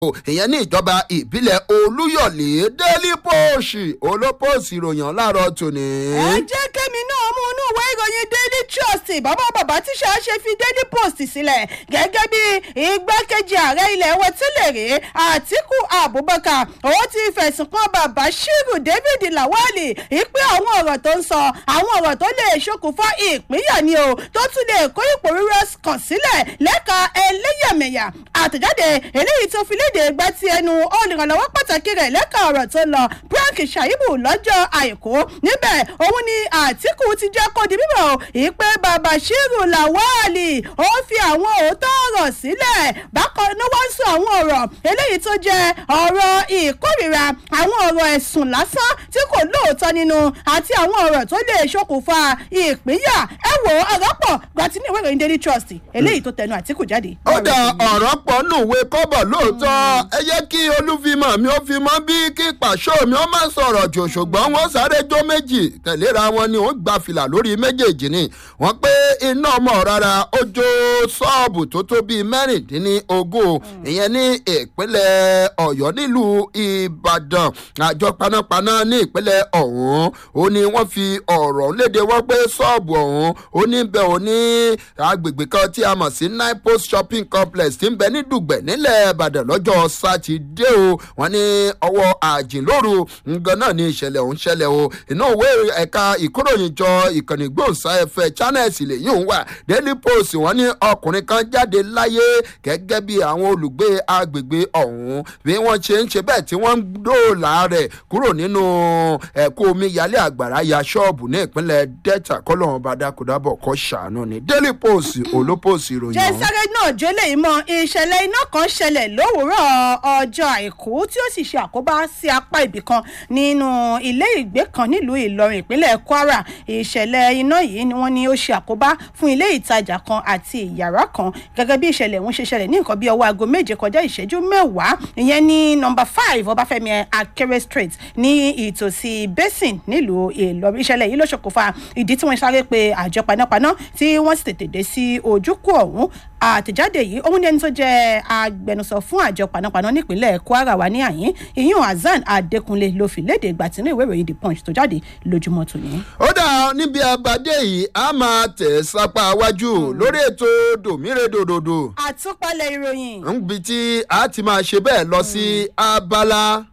ìyẹn ní ìjọba ìbílẹ̀ olúyọ̀lé daily post olópòsì ìròyìn láàárọ̀ tòní. ẹ jẹ́ kémi náà mú inú ìwé ìròyìn daily trust bàbá bàbá tíṣà ṣe fi daily post sílẹ̀ gẹ́gẹ́ bí igbákejì ààrẹ ilẹ̀ wa tẹ́lẹ̀ rí àtìkù abubakar ó ti fẹ̀sùn kan bàbá shiru david lawali ìpè àwọn ọ̀rọ̀ tó ń sọ àwọn ọ̀rọ̀ tó lè ṣokùnfà ìpínyà ni o tó tún lè kó ipò rírọ kàn sílẹ̀ lẹ́ka ẹlẹ́yàmẹ̀yà àtẹ̀jáde eléyìí tó fi léde gba ti ẹnu olùrànlọ́wọ́ pàtàkì rẹ̀ lẹ́ka ọ̀rọ̀ tó lọ frank shaibu lọ́jọ́ àìkú níbẹ̀ òun ni àtìkù ti jẹ́ kó di bíbọ̀ ìpè bàbá shiru lawali ó fi àwọn òótọ́ ọ̀rọ̀ sílẹ̀ bákan ní wọ́n sọ àwọn ọ̀rọ̀ eléyìí tó jẹ́ ọ̀rọ̀ ìkórìíra àwọn ọ̀rọ̀ ẹ̀sùn lásán tí kò lóòótọ́ nínú àti àwọn ọ̀rọ̀ tó lè ṣokùnfà ìpínyà ẹ wò ọ̀rọ̀ pọ̀ gbàtí ní ìwé ìròyìn daily trust eléyìí tó tẹnu àtìkù jáde. ó dà ọ̀rọ̀ pọ̀ nùwé kọ́bọ̀ lóòótọ́ ẹ jẹ́ kí olúfimọ̀ mi ó fi mọ́ bí kí pàṣọ mi ó má sọ̀rọ̀ jù ṣùgbọ́n wọ́n sáré jó méjì tẹ̀léra wọn ni wọ́n gba fìlà lórí méjèèjì ni wọ́n pé iná ọmọ rárá ó jó ṣọ́ọ̀bù tó tó bíi mẹ́rìndínlógún ìyẹn ní ìpínlẹ̀ ọ̀yọ́ nílùú ìbàdàn àjọ panápaná ní ìpínlẹ̀ ọ̀hún ó ní wọ́n fi ọ̀rọ̀ léde wọ́n pé ṣọ́ọ̀bù ọ̀hún ó ní bẹ́ẹ̀ ó ní agbègbè kan tí a mọ̀ sí nine post shopping complex tí ń bẹ ní dùgbẹ̀ nílẹ̀ ìbàdàn lọ́jọ́ sátidé o wọ́n ní ọwọ́ àjìnlóru ngan náà ní ìṣẹ̀lẹ̀ ọ̀hún ṣẹlẹ̀ o inú òwe ẹ̀ka ìkóròyìnjọ ìkànnì gbòǹsáfẹ́ channels lèyí òun wà daily post wọ́n ní ọkùnrin kan jáde láyé gẹ́gẹ́ bí àwọn olùgbé agbègbè ọ̀hún bí wọ́n ṣe ń ṣe bẹ́ẹ̀ tí wọ́n ń dóòlà rẹ̀ kúrò nínú ẹ̀kọ́ omi yálé àgbàrá ya ṣọ́ọ̀bù ní ìpínlẹ̀ delta kọ́lọ́run bá dákúdábọ̀ kọ́ ṣàánú ni daily post olópòsì ìròyìn jẹ́ ọ̀hún. sáré náà jólè mọ́ ìṣẹ̀lẹ̀ iná kan ṣẹlẹ̀ lówùúrọ̀ ọjọ́ àìkú tí ó sì ṣe àkóbá sí apá ibì kan nínú ilé ìgbé kan nílùú ìlọrin ìpínlẹ̀ kwara ìṣẹ̀lẹ̀ iná yìí ni wọ́n ní ó ṣe àkóbá fún ilé ìtajà kan àti ìyàrá kan gẹ́gẹ́ bí ìṣẹ̀lẹ̀ ọ̀hún ṣe ṣẹlẹ̀ ní nǹkan bí ọwọ́ aago méje kọjá ìṣẹ́jú mẹ́wàá ìyẹn ní nọmba five ọbáfẹ́mi akéré street ní ìtòsí basin nílùú ìlọrin ìṣẹ̀lẹ̀ yìí ló ṣokùnfà ìdí tí wọ́n sáré pe àjọ panápaná tí wọ́n sì tètè dé sí ojúkú ọ̀hún àtẹ̀jáde yìí òun ní ẹni tó jẹ́ agbẹnusọ fún àjọ panápaná nípínlẹ̀ kwara wà ní àyín ìyún hasan adékúnlé ló fi léde ìgbà tí inú ìwé ìròyìn the punch tó jáde lójúmọ́ tòní. ó dà níbi abadé yìí a máa tẹ̀ sápá wájú lórí ètò dòmírèdòdòdò àtúpalẹ̀ ìròyìn níbi tí a ti máa ṣe bẹ́ẹ̀ lọ sí abala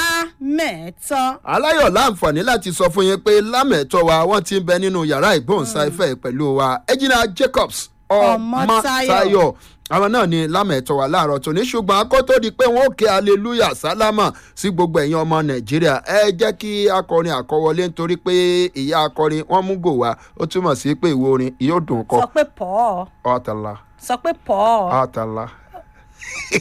lámẹ̀ẹ́tọ́. aláyọ̀ láǹfààní láti sọ fún yín pé lámẹ̀tọ́ wa wọ́n ti ń bẹ nínú yàrá ìgbóhùnsáfẹ́ pẹ̀lú wa ejina jacobs ọmọtayọ àwọn náà ni lámẹ̀tọ́ wa láàárọ̀ tòní ṣùgbọ́n kó tó di pé wọ́n ó ké hallelujah sálámà sí gbogbo ẹ̀yin ọmọ nàìjíríà ẹ jẹ́ kí akọrin àkọwọlé nítorí pé ìyá akọrin wọ́n mú gò wá ó túmọ̀ sí pé ìwo orin yóò dùn kọ sọ pé pọ̀ ọ̀tàlá sọ pé pọ̀. ọ̀tàlá.